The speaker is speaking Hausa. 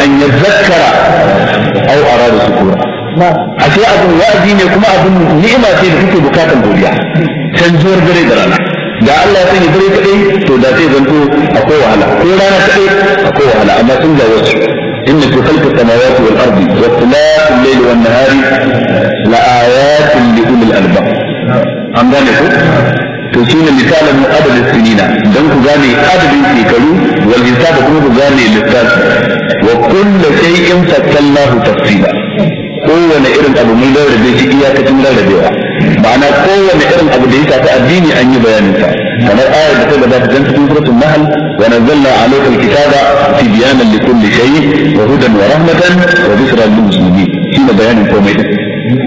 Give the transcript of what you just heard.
an yazakkara aw arada shukura ashe abin wa'azi ne kuma abin ni'ima ce da kake bukatan godiya canjuwar dare da rana da Allah ya sani dare kadai to da zai zanto akwai wahala ko rana kadai akwai wahala amma sun ga wasu إن في خلق السماوات والأرض واختلاف الليل والنهار لآيات لأولي الألباب an gane ku to shi ne misalin adadin sinina don ku gane adadin shekaru wal hisabu kuma ku gane lissafi wa kullu shay'in fattalnahu tafsila kowane irin abu mun rarrabe shi iyakacin rarrabewa ma'ana kowane irin abu da ya shafi addini an yi bayanin sa kamar ayar da ta gabata dan cikin suratul nahl wa nazzalna alayka alkitaba tibyanan likulli shay wa hudan wa rahmatan wa bushra lil muslimin shine bayanin komai din